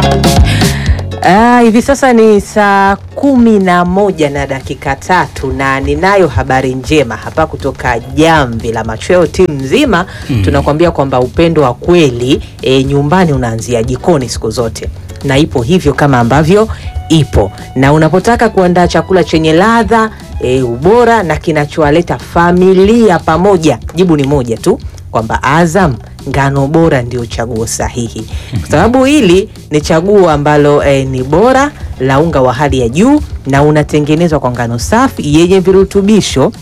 Ah, hivi sasa ni saa kumi na moja na dakika tatu na ninayo habari njema hapa kutoka Jamvi la Machweo timu nzima Mm. tunakuambia kwamba upendo wa kweli e, nyumbani unaanzia jikoni siku zote, na ipo hivyo kama ambavyo ipo, na unapotaka kuandaa chakula chenye ladha e, ubora na kinachowaleta familia pamoja, jibu ni moja tu kwamba Azam ngano bora ndio chaguo sahihi, kwa sababu hili ni chaguo ambalo eh, ni bora la unga wa hali ya juu na unatengenezwa kwa ngano safi yenye virutubisho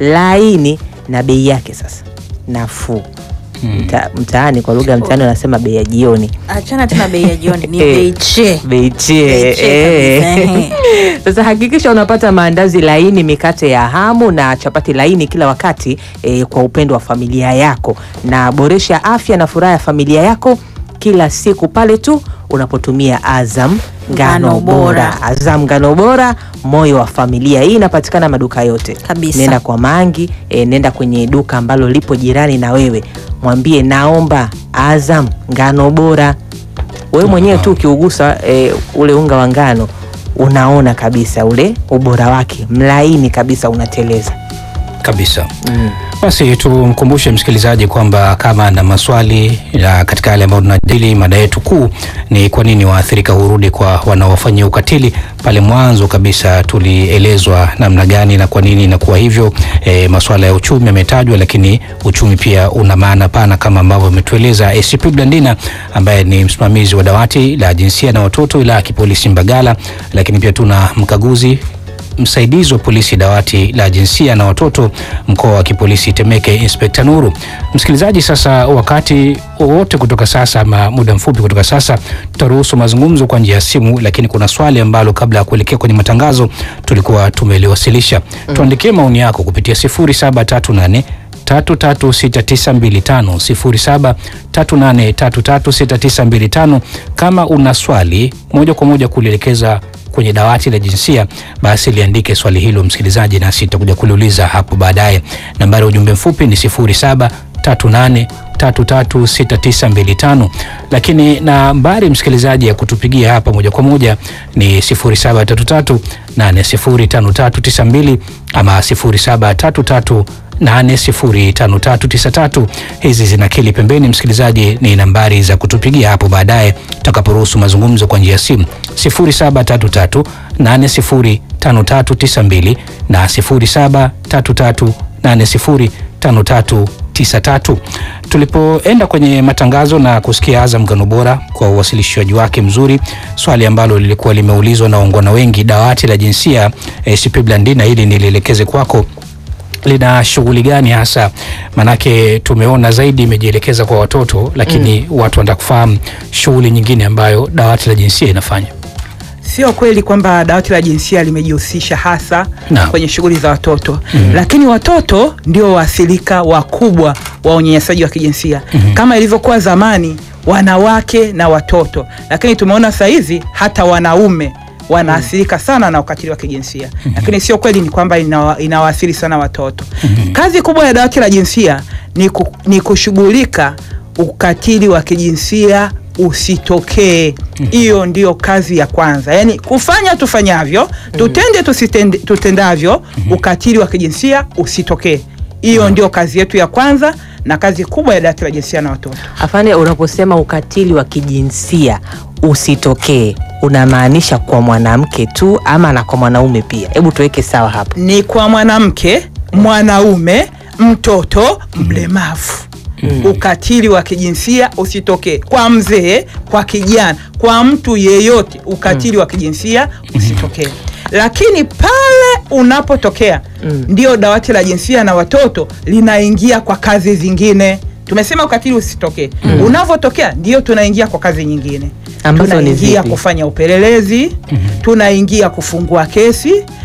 laini na bei yake sasa nafuu. Mta, mtaani kwa lugha ya mtaani wanasema bei ya jioni, Achana tena bei ya jioni, ni Eh. bei che. bei chee, Bei chee eh. kabisa, ehe. Sasa hakikisha unapata maandazi laini, mikate ya hamu na chapati laini kila wakati eh, kwa upendo wa familia yako, na boresha afya na furaha ya familia yako kila siku pale tu unapotumia Azam ngano Ngano bora. bora. Azam ngano bora, moyo wa familia. Hii inapatikana maduka yote Kabisa. Nenda kwa Mangi eh, nenda kwenye duka ambalo lipo jirani na wewe, mwambie naomba Azam ngano bora. Wewe mwenyewe tu ukiugusa eh, ule unga wa ngano unaona kabisa ule ubora wake, mlaini kabisa, unateleza. kabisa. Mm. Basi tumkumbushe msikilizaji kwamba kama ana maswali ya katika yale ambayo tunajadili, mada yetu kuu ni kwa nini waathirika hurudi kwa wanaowafanyia ukatili. Pale mwanzo kabisa tulielezwa namna gani na kwa nini inakuwa hivyo. E, masuala ya uchumi yametajwa, lakini uchumi pia una maana pana kama ambavyo ametueleza ACP Blandina ambaye ni msimamizi wa dawati la jinsia na watoto wilaya ya kipolisi Mbagala, lakini pia tuna mkaguzi msaidizi wa polisi dawati la jinsia na watoto mkoa wa kipolisi Temeke, Inspekta Nuru. Msikilizaji, sasa wakati wowote kutoka sasa ama muda mfupi kutoka sasa tutaruhusu mazungumzo kwa njia ya simu, lakini kuna swali ambalo kabla ya kuelekea kwenye matangazo tulikuwa tumeliwasilisha. Tuandikie maoni yako kupitia 0738 336925 0738336925. Kama una swali moja kwa moja kulielekeza kwenye dawati la jinsia, basi liandike swali hilo msikilizaji, nasi tutakuja kuliuliza hapo baadaye. Nambari ya ujumbe mfupi ni 0738336925, lakini nambari msikilizaji ya kutupigia hapa moja kwa moja ni 0733805392 ama 0733 805393. Hizi zinakili pembeni, msikilizaji, ni nambari za kutupigia hapo baadaye tutakaporuhusu mazungumzo kwa njia ya simu 0733 805392 na 0733 805393. Tulipoenda kwenye matangazo na kusikia Azam ngano bora kwa uwasilishaji wake mzuri, swali ambalo lilikuwa limeulizwa na waungwana wengi, dawati la jinsia ACP Blandina, hili nilielekeze kwako lina shughuli gani hasa? Manake tumeona zaidi imejielekeza kwa watoto, lakini watu wanataka kufahamu shughuli nyingine ambayo dawati la jinsia inafanya. Sio kweli kwamba dawati la jinsia limejihusisha hasa Naam. kwenye shughuli za watoto lakini watoto ndio waathirika wakubwa wa unyanyasaji wa kijinsia kama ilivyokuwa zamani, wanawake na watoto, lakini tumeona sasa hizi hata wanaume wanaathirika sana na ukatili wa kijinsia lakini sio kweli ni kwamba inawa- inawaathiri sana watoto. Kazi kubwa ya dawati la jinsia ni, ku, ni kushughulika ukatili wa kijinsia usitokee. Hiyo ndio kazi ya kwanza, yaani kufanya tufanyavyo, tutende tusitende, tutendavyo, ukatili wa kijinsia usitokee. Hiyo ndio kazi yetu ya kwanza na kazi kubwa ya dawati la jinsia na watoto. Afande, unaposema ukatili wa kijinsia usitokee unamaanisha kwa mwanamke tu ama na kwa mwanaume pia? Hebu tuweke sawa hapo. ni kwa mwanamke, mwanaume, mtoto, mlemavu. Ukatili wa kijinsia usitokee kwa mzee, kwa kijana, kwa mtu yeyote, ukatili wa kijinsia usitokee. Lakini pale unapotokea, ndio dawati la jinsia na watoto linaingia kwa kazi zingine. Tumesema ukatili usitokee, unavyotokea ndio tunaingia kwa kazi nyingine Ambazo ni tunaingia zipi? kufanya upelelezi, tunaingia kufungua kesi,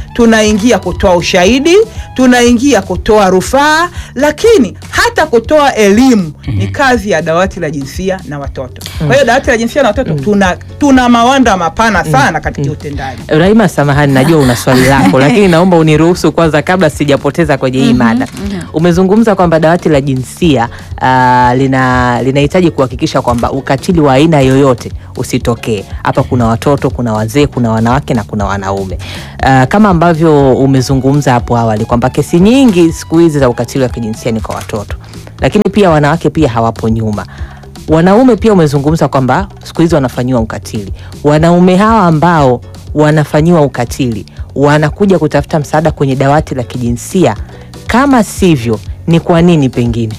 tunaingia kutoa ushahidi, tunaingia kutoa rufaa, lakini hata kutoa elimu ni kazi ya dawati la jinsia na watoto. Kwa hiyo dawati la jinsia na watoto tuna, tuna mawanda mapana sana katika utendaji. Rahima, samahani, najua una swali lako, lakini naomba uniruhusu kwanza kabla sijapoteza kwenye hii mada. Umezungumza kwamba dawati la jinsia ah, lina linahitaji kuhakikisha kwamba ukatili wa aina yoyote usitokee. Hapa kuna watoto, kuna wazee, kuna wanawake na kuna wanaume. Ah, kama ambavyo umezungumza hapo awali kwamba kesi nyingi siku hizi za ukatili wa kijinsia ni kwa watoto, lakini pia wanawake pia hawapo nyuma wanaume pia umezungumza kwamba siku hizi wanafanyiwa ukatili. Wanaume hawa ambao wanafanyiwa ukatili wanakuja kutafuta msaada kwenye dawati la kijinsia, kama sivyo, ni kwa nini? Pengine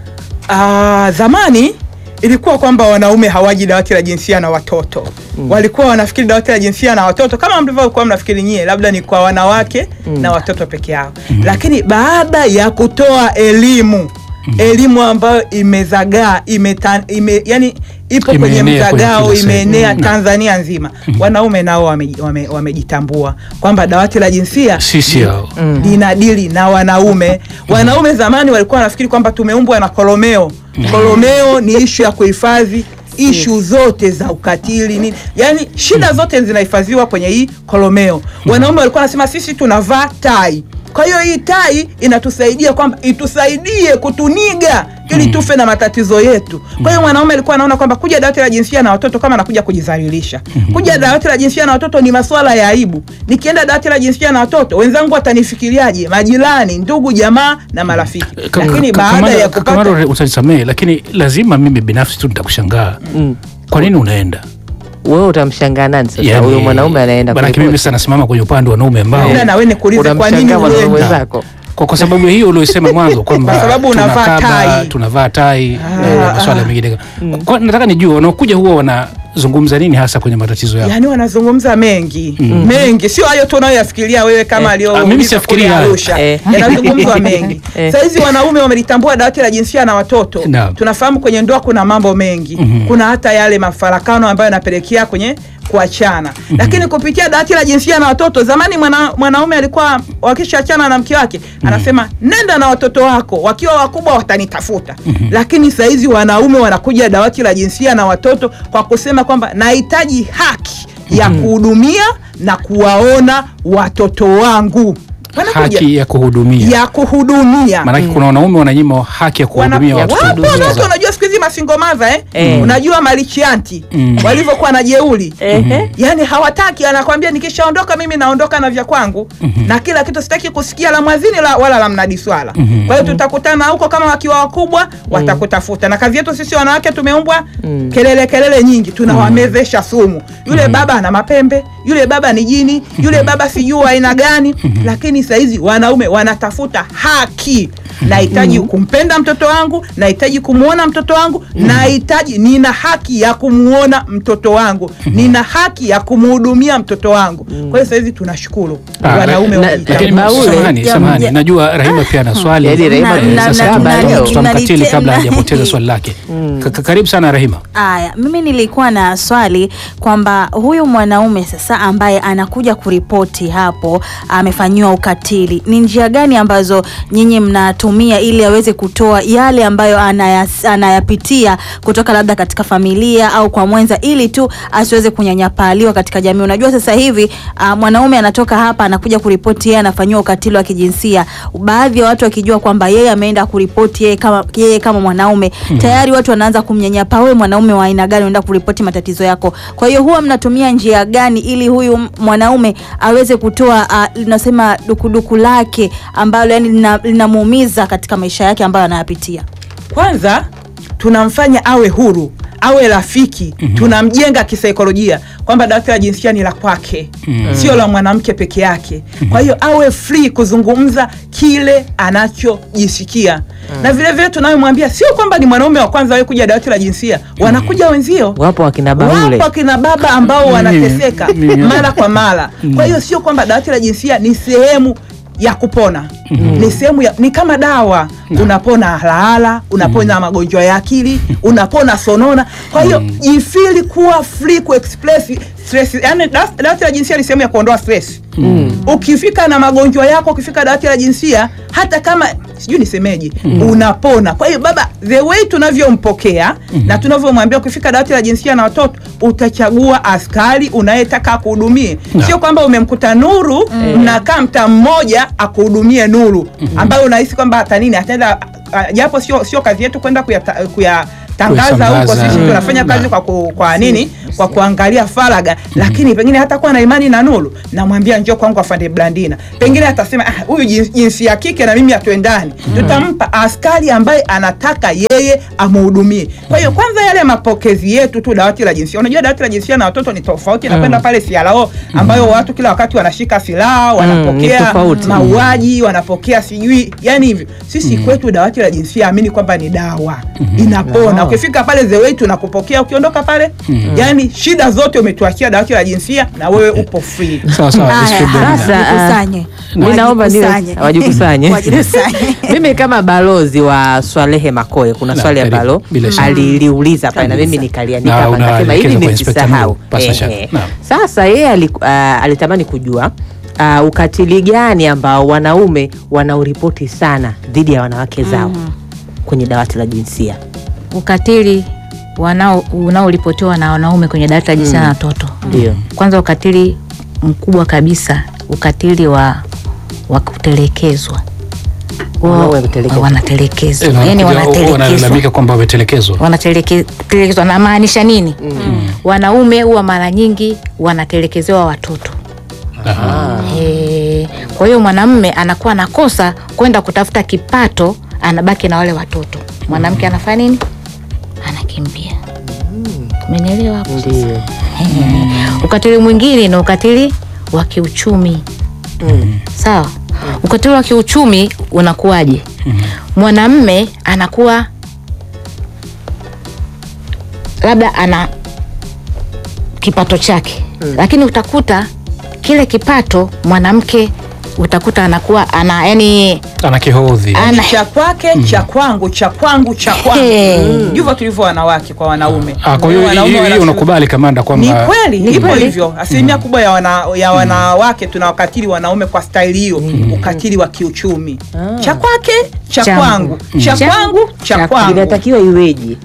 Ah, zamani ilikuwa kwamba wanaume hawaji dawati la jinsia na watoto walikuwa wanafikiri dawati la jinsia na watoto kama mlivyokuwa mnafikiri nyie, labda ni kwa wanawake na watoto peke yao, lakini baada ya kutoa elimu elimu ambayo imezagaa imeta, ime, yani ipo kwenye Imeenea kwenye mzagao kila sehemu. imeenea Mm. Tanzania nzima, wanaume nao wameji- wame- wamejitambua kwamba dawati la jinsia Sisi hao linadili na wanaume. Wanaume zamani walikuwa wanafikiri kwamba tumeumbwa na kolomeo. Kolomeo ni ishu ya kuhifadhi ishu zote za ukatili nini, yaani shida zote zinahifadhiwa kwenye hii kolomeo. Wanaume walikuwa wanasema sisi tunavaa tai, kwa hiyo hii tai inatusaidia kwamba itusaidie kutuniga ili tufe na matatizo yetu. Kwa hiyo mwanaume alikuwa anaona kwamba kuja dawati la jinsia na watoto kama anakuja kujidhalilisha. Kuja dawati la jinsia na watoto ni masuala ya aibu. Nikienda dawati la jinsia na watoto, wenzangu watanifikiriaje? Majirani, ndugu, jamaa na marafiki. Ka- Lakini ka- baada Kamara- ya kupata Kamara, utanisamehe lakini lazima mimi binafsi tu nitakushangaa kwa nini unaenda wewe utamshangaa nani sasa? Yaani, Huyo mwanaume anaenda manake kuripoti. mimi sasa nasimama kwenye upande wa wanaume ambao Ila na wewe nikuulize kwa nini Unamshangaa mwanaume uende? mwenzako. kwa, kwa sababu hiyo uliosema mwanzo kwamba Kwa sababu unavaa tunakaba, tai. tunavaa tai na masuala mengine kwa, nataka nijue wanaokuja huwa wanazungumza nini hasa kwenye matatizo yao Yaani wanazungumza mengi mengi, sio hayo tu unayoyafikiria wewe kama Eh. alio Ah, mimi siyafikirii hayo. Arusha. Eh. Yanazungumzwa mengi. Eh. Saizi wanaume wamelitambua dawati la jinsia na watoto. Naam. Tunafahamu kwenye ndoa kuna mambo mengi, kuna hata yale mafarakano ambayo yanapelekea kwenye kuachana, lakini kupitia dawati la jinsia na watoto, zamani mwana, mwanaume alikuwa wakishaachana na mke wake anasema nenda na watoto wako, wakiwa wakubwa watanitafuta. Lakini saizi wanaume wanakuja dawati la jinsia na watoto kwa kusema kwamba nahitaji haki ya kuhudumia na kuwaona watoto wangu. Wanakuja haki ya kuhudumia ya kuhudumia maanake kuna wanaume wananyima haki ya kuhudumia Wana- watoto wapo kuhudumia. watoto, unajua siku hizi masingomaza eh? Eh. Unajua malichianti Mm. walivyokuwa na jeuli Ehe. yani hawataki, anakwambia nikishaondoka mimi naondoka na vya kwangu na kila kitu, sitaki kusikia la mwazini la, wala la mnadi swala. Kwa hiyo tutakutana huko kama wakiwa wakubwa watakutafuta, na kazi yetu sisi wanawake tumeumbwa kelele kelele nyingi, tunawamezesha sumu. Yule baba ana mapembe, yule baba ni jini, yule baba sijui wa aina gani. Lakini saizi wanaume wanatafuta haki. Nahitaji kumpenda mtoto wangu, nahitaji kumwona mtoto wangu, nahitaji, nina haki ya kumwona mtoto wangu, nina haki ya kumhudumia mtoto wangu. Kwa hiyo saizi tunashukuru Ah, wanaume na- wamejitambua. lakini Baule. samahani, Ya- samahani. ya- najua Rahima pia ana swali Yaani Rahima Eh, na- sasa na- baadaye tunali- tutamkatili tunalitema. kabla hajapoteza swali lake Ka- ka- karibu sana Rahima Aya, mimi nilikuwa na swali kwamba huyu mwanaume sasa ambaye anakuja kuripoti hapo amefanyiwa ukatili, ni njia gani ambazo nyinyi mnatumia ili aweze kutoa yale ambayo anayas, anayapitia kutoka labda katika familia au kwa mwenza, ili tu asiweze kunyanyapaliwa katika jamii. Unajua sasa hivi uh, mwanaume anatoka hapa anakuja kuripoti yeye anafanyiwa ukatili wa kijinsia, baadhi ya watu wakijua kwamba yeye ameenda kuripoti yeye kama, yeye kama mwanaume tayari watu wanaanza kumnyanyapa, wewe mwanaume wa aina gani unaenda kuripoti matatizo yako? Kwa hiyo huwa mnatumia njia gani ili huyu m- mwanaume aweze kutoa uh, linasema dukuduku lake ambalo yani lina- linamuumiza katika maisha yake ambayo anayapitia? Kwanza tunamfanya awe huru, awe rafiki, tunamjenga kisaikolojia kwamba dawati la jinsia ni la kwake, sio la mwanamke peke yake. Kwa hiyo awe free kuzungumza kile anachojisikia, na vile vile tunayomwambia sio kwamba ni mwanaume wa kwanza awe kuja dawati la jinsia, wanakuja wenzio Wapo wakina Baule. wapo akina baba ambao wanateseka mara kwa mara. Kwa hiyo sio kwamba dawati la jinsia ni sehemu ya kupona ni sehemu ya, ni kama dawa unapona halahala, unapona magonjwa ya akili, unapona sonona. Kwa hiyo jifili kuwa free ku express stress, yani dawati la jinsia ni sehemu ya kuondoa stress ukifika na magonjwa yako ukifika dawati la jinsia hata kama sijui nisemeje unapona kwa hiyo baba the way tunavyompokea na tunavyomwambia ukifika dawati la jinsia na watoto utachagua askari unayetaka akuhudumie Na. sio kwamba umemkuta nuru mnakaa mtaa mmoja akuhudumie nuru ambayo unahisi kwamba hata nini ataenda ah, japo sio sio kazi yetu kwenda kuyata- kuyatangaza huko Kuyasambaza. sisi Mm. tunafanya kazi Na. kwa, ku, kwa nini kwa kuangalia faraga lakini pengine hata kuwa na imani na nuru namwambia njoo kwangu afande blandina pengine atasema "Ah, huyu jins- jinsi ya kike na mimi hatuendani tutampa askari ambaye anataka yeye amuhudumie kwa hiyo kwanza yale mapokezi yetu tu dawati la jinsia unajua dawati la jinsia na watoto ni tofauti napenda pale sialao ambayo watu kila wakati wanashika silaha wanapokea tofauti. mauaji wanapokea sijui yani hivyo sisi kwetu dawati la jinsia amini kwamba ni dawa inapona Ah. ukifika pale the way tunakupokea ukiondoka pale yani shida zote umetuachia dawati la jinsia na wewe upo free sawa sawa Haya, SP Blandina. Sasa, wajikusanye. mi naomba niwe- Wajikusanye. wajikusanye. Wajikusanye. mimi kama balozi wa Swalehe Makoe kuna Na, swali karibu, ambalo bila shaka. aliliuliza pale na mimi Kabisa. nikaliandika Na hapa una- nikasema hivi elekeza kwa Inspector nisisahau Nuru, pasa shaka. Ehe. Naam. sasa yeye aliku- ah, alitamani kujua ah, ukatili gani ambao wanaume wanauripoti sana dhidi ya wanawake zao kwenye dawati la jinsia ukatili wanao unaoripotiwa na wanaume kwenye dawati la jinsia na watoto Ndio. kwanza ukatili mkubwa kabisa ukatili wa wa kutelekezwa Wao- Wanaume kutelekezwa. wanatelekezwa Eh, yani wanakuja- wanatelekezwa wanalalamika kwamba wametelekezwa wanatelekezwa namaanisha nini wanaume huwa mara nyingi wanatelekezewa watoto Aha. Eh, kwa hiyo mwanamme anakuwa anakosa kwenda kutafuta kipato anabaki na wale watoto mwanamke anafanya nini anakimbia umenielewa hapo sasa? Ndio. Eh, ukatili mwingine ni ukatili wa kiuchumi sawa ukatili wa kiuchumi unakuwaje mwanamme anakuwa labda ana kipato chake lakini utakuta kile kipato mwanamke utakuta anakuwa ana yani ana kihodhi ana cha kwake cha kwangu cha kwangu cha kwangu Hey. ndivyo tulivyo wanawake kwa wanaume Ah, kwa hiyo Wanaume hiyo- hiyo wana- unakubali kamanda ni kwamba kweli Ni ipo kweli. hivyo asilimia kubwa ya, wana, ya wanawake tunawakatili wanaume kwa staili hiyo ukatili wa kiuchumi cha kwake cha Changu. kwangu cha Changu, kwangu cha cha kwangu inatakiwa iweje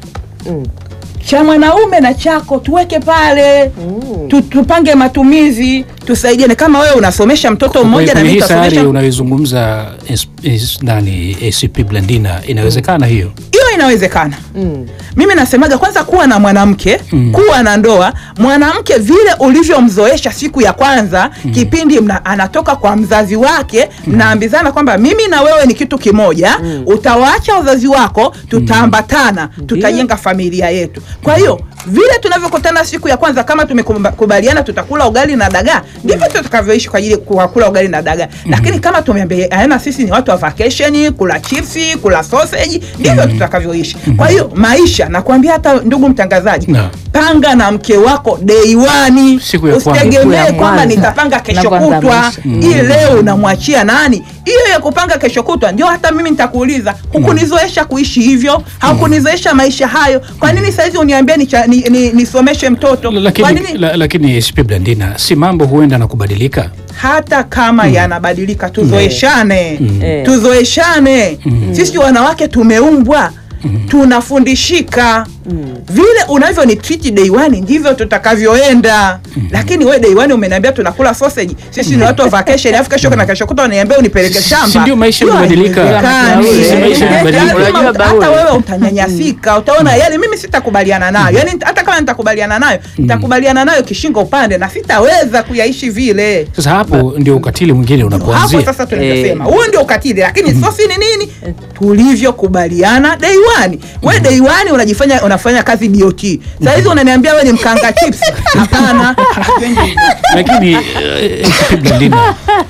cha mwanaume na chako tuweke pale tu, tupange matumizi tusaidiane kama wewe unasomesha mtoto mmoja na kwenye mimi hii sayari nitasomesha unayoizungumza is- is- nani ACP Blandina inawezekana hiyo hiyo inawezekana Mm. mimi nasemaga kwanza kuwa na mwanamke Mm. kuwa na ndoa mwanamke vile ulivyomzoesha siku ya kwanza kipindi mna, anatoka kwa mzazi wake mnaambizana kwamba mimi na wewe ni kitu kimoja utawaacha wazazi wako tutaambatana tutajenga familia yetu kwa hiyo vile tunavyokutana siku ya kwanza kama tumekubaliana tutakula ugali na dagaa ndivyo tutakavyoishi kwa ajili ya kula ugali na dagaa lakini kama tumeambiana sisi ni watu wa vacation kula chipsi kula sausage ndivyo tutakavyoishi kwa hiyo maisha nakwambia hata ndugu mtangazaji Na. panga na mke wako day one Siku ya kwanza. Siku usitegemee ya kwamba kwanza. nitapanga kesho Unavyoanza kutwa maisha. hii leo unamwachia nani hiyo ya kupanga kesho kutwa ndio hata mimi nitakuuliza hukunizoesha kuishi hivyo haukunizoesha maisha hayo kwa nini saizi uniambie nisomeshe ni, ni, nisomeshe mtoto kwa lakini, nini la, lakini ACP Blandina si mambo huenda na kubadilika hata kama yanabadilika tuzoeshane Eh. tuzoeshane sisi wanawake tumeumbwa tunafundishika vile unavyo ni treat day one ndivyo tutakavyoenda lakini we day one umeniambia tunakula sausage sisi ni watu wa vacation alafu kesho na kesho kuta unaniambia unipeleke Si- shamba si ndio maisha Hiyo yamebadilika? haiwezekani. Si maisha Eh, yamebadilika? lazima Unajua uta- Baule. hata wewe utanyanyasika utaona yani mimi sitakubaliana nayo yani hata kama nitakubaliana nayo nitakubaliana nayo kishingo upande na sitaweza kuyaishi vile sasa hapo ndio ukatili mwingine hapo unapoanzia sasa tunavyosema Eh. huo ndio ukatili lakini sosi ni nini tulivyokubaliana day one we day one unajifanya unafanya kazi DOT saa hizi unaniambia we ni mkanga chips hapana lakini eh, ACP Blandina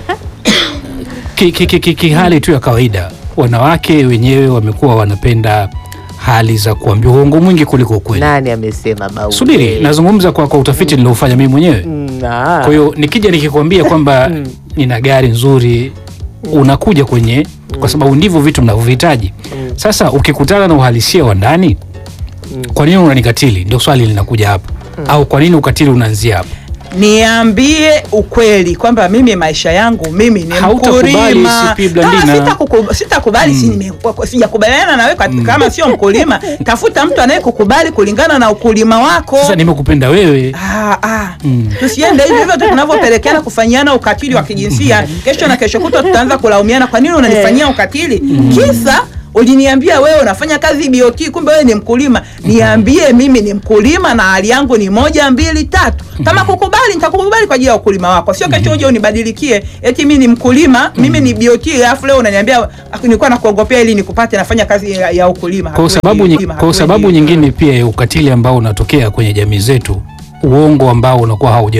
ki, ki, ki, ki, ki hali tu ya kawaida wanawake wenyewe wamekuwa wanapenda hali za kuambia uongo mwingi kuliko ukweli nani amesema Baule? subiri nazungumza kwa, kwa utafiti niliofanya mimi mwenyewe Mm, ah. kwa hiyo nikija nikikwambia kwamba nina gari nzuri unakuja kwenye kwa sababu ndivyo vitu mnavyohitaji sasa ukikutana na uhalisia wa ndani kwa nini unanikatili ndio swali linakuja hapo au kwa nini ukatili unaanzia hapo niambie ukweli kwamba mimi maisha yangu mimi ni Hautakubali mkulima. CP Blandina. Kama sitakuku- sitakubali si nime- sijakubaliana nawe kat- kama sio mkulima, tafuta mtu anayekukubali kulingana na ukulima wako. Sasa nimekupenda wewe. Ah, ah. Mm. Tusiende hivyo hivyo tu tunavyopelekeana kufanyiana ukatili wa kijinsia. Kesho na kesho kutwa tutaanza kulaumiana, kwa nini unanifanyia ukatili? Kisa uliniambia wewe unafanya kazi BOT, kumbe wewe ni mkulima. Niambie mimi ni mkulima na hali yangu ni moja mbili tatu. Kama kukubali, nitakukubali kwa ajili ya ukulima wako, sio kesho uje unibadilikie eti mimi ni mkulima, mimi ni BOT, alafu leo unaniambia "Ah, nilikuwa nakuogopea ili nikupate nafanya kazi ya, ya ukulima. Kwa Hatuendi sababu, nyi- ukulima, kwa sababu hatuendi nyingine pia ya ukatili ambao unatokea kwenye jamii zetu, uongo ambao unakuwa hauja